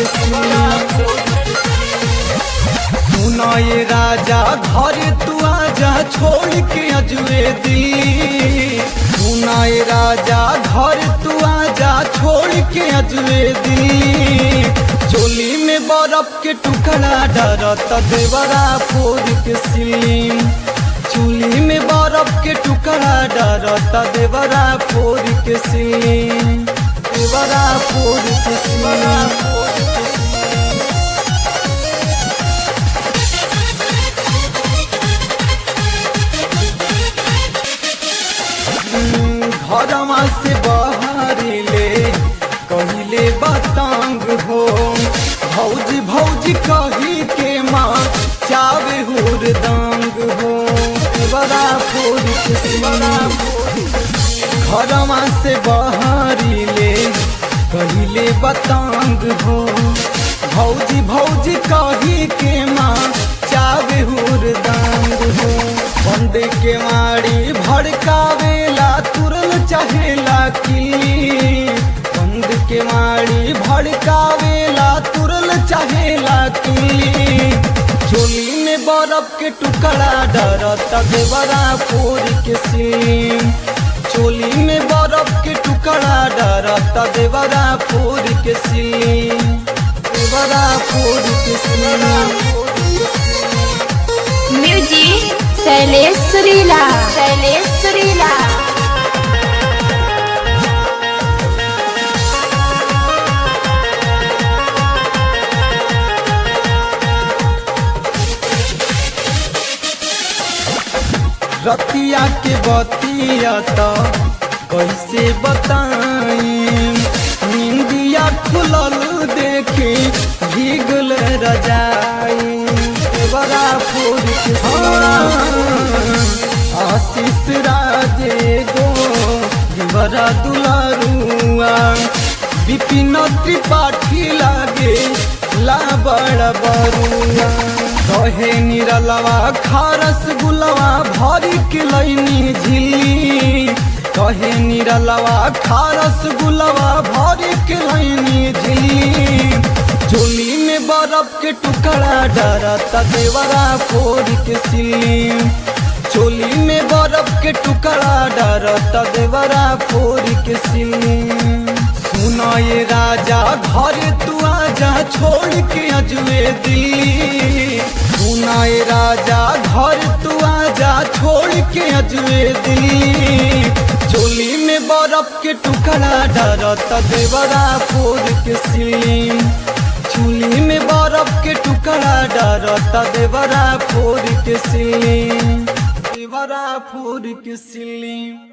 के सुनाए राजा घर तू आजा छोड़ के अजुए दी सुनाए राजा घर तू आजा छोड़ के अजुए दी चोली में बर्फ के टुकड़ा डरत देवरा फोड़ के सीम चोली में बर्फ के टुकड़ा डरत देवरा फोड़ के सीम देवरा फोड़ के सीम घरमा से बाहरी ले कहिले बतांग हो भौजी भौजी कही के माँ चावे हुर दांग हो बड़ा फूल बड़ा घरमा से बाहरी ले कहिले बतांग हो भौजी भौजी कही के माँ चावे हुर दांग हो बंद के मारी भड़कावेला तुरल चाहेला की बंद के मारी भड़कावेला तुरल चाहेला की चोली में बर्फ के टुकड़ा डरत देवरा फोड़ के सीम चोली में बर्फ के टुकड़ा डरत देवरा फोड़ के सीम देवरा फोड़ के सीम म्यूजिक शैलेश सुरीला शैलेश सुरीला रतिया के बतिया तो कैसे बताई निंदिया खुलल देखी भीगल रजाई बड़ा फूल के आशीष राजे गो बड़ा दुलारुआ विपिन त्रिपाठी लागे ला बड़ा बरुआ कहे निरलवा खारस गुलवा भरी के लैनी झिल्ली कहे निरलवा खारस गुलवा भरी के लैनी झिल्ली झोली में बर्फ के टुकड़ा डरत देवरा फोड़ के सिल्ली चोली में बर्फ के टुकड़ा डरत देवरा फोड़ के सिल्ली सुनाए राजा घर तू आजा छोड़ के अजुए दिल्ली सुनाए राजा घर तू आजा छोड़ के अजुए दिल्ली चोली में बर्फ के टुकड़ा डरत देवरा फोड़ के सिल्ली चोली में बर्फ के टुकड़ा डरत देवरा फोड़ के सिल्ली देवरा फोड़ के सिल्ली